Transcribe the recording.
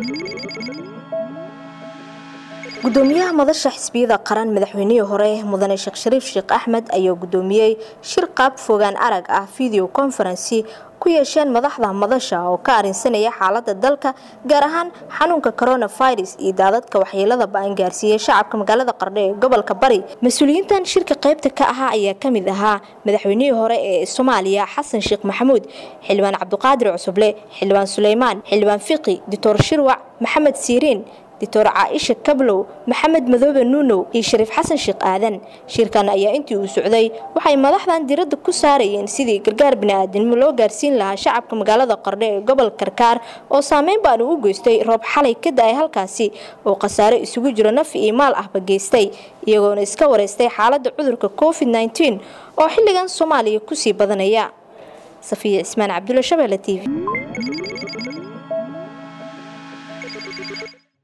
gudoomiyaha madasha xisbiyada qaran madaxweynihii hore mudane sheekh shariif sheekh axmed ayaa gudoomiyey shir qaab fogaan arag ah video conferency ku yeesheen madaxda madasha oo ka arinsanaya xaalada dalka gaar ahaan xanuunka coronavirus iyo daadadka waxyeelada ba-an gaarsiiyey shacabka magaalada qardho ee gobolka bari mas-uuliyiintan shirka qaybta ka ahaa ayaa kamid ahaa madaxweynihii hore ee soomaaliya xasan sheekh maxamuud xildhibaan cabdiqaadir cusuble xildhibaan suleymaan xildhibaan fiqi doctor shirwac maxamed siiriin doctor caaisha kablow maxamed madoobe nuunow iyo shariif xasan sheekh aadan shirkan ayaa intii uu socday waxay madaxdan diradda ku saarayeen sidii gargaar bini-aadamnimo loo gaarsiin lahaa shacabka magaalada qardho ee gobol karkaar oo saameyn baan u geystay roob xalay ka da-ay halkaasi oo khasaare isugu jiro naf iyo maal ahba geystay iyagoona iska wareystay xaaladda cudurka covid nteen oo xilligan soomaaliya kusii badanaya safiya cismaan cabdulla shabeelle t v